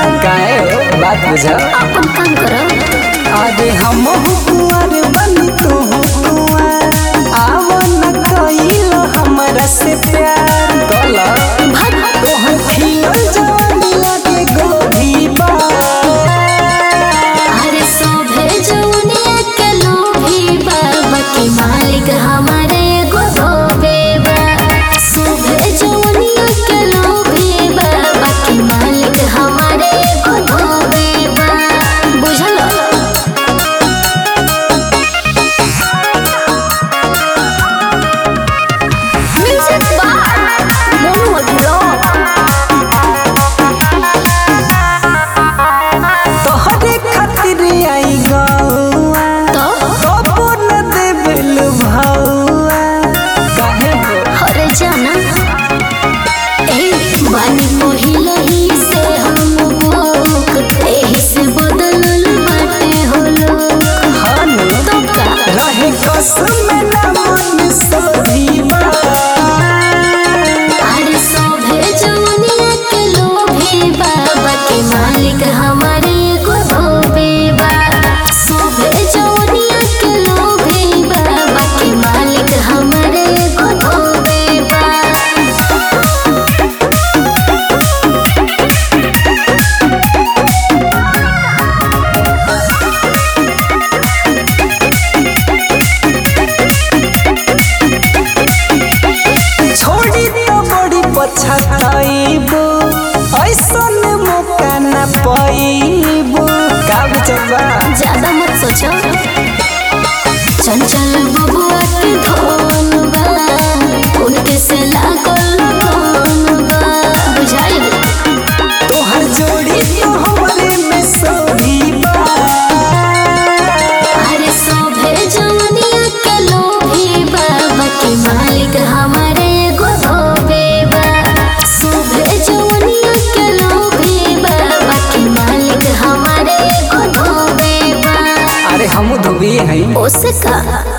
काहे हो बात बुझा अपन काम करो अरे हम कुंवर बनी तू कुंवर आवो न कइलो हमरा से प्यार कला भाग तोहर खिलल जवानी लागे गोभी बा अरे सोभे जौनिया के लोभी बाबा के मालिक हमारे एगो धोबे बा सोभे जौनिया के लोभी बाबा के मालिक हमारे एगो धोबे बा बुझलो म्यूजिक बार मोनू अग्रो तोहरे खातिर आई गौआ तो कबो न देबेल भौआ काहे हो हरे जाना ए बानी पहिलही से हम बुक एही से बदलल बाटे हो लोग हानु तो का रहे कसम ना मन सोधीबा अरे सोभे जवनिया के लोभी बाबा के मालिक हमारे एगो धोबे बा सोभे जवनिया के लोभी बाबा के मालिक हमारे एगो धोबे बा छोड़ी तो बड़ी पछताइबो ऐसन मौका न पाइबो का बुझबा ज्यादा मत सोचो चंचल बबुआ के धोन बा उनके से लागल कौन बा बुझाइल तोहर जोड़ी तो हमरे में सोधीबा अरे सोभे जवनिया के लोभी बाबा के मालिक हमारे एगो धोबे बा सोभे जवनिया के लोभी बाबा के मालिक हमारे एगो धोबे बा अरे हम धोबी हैं ओसे का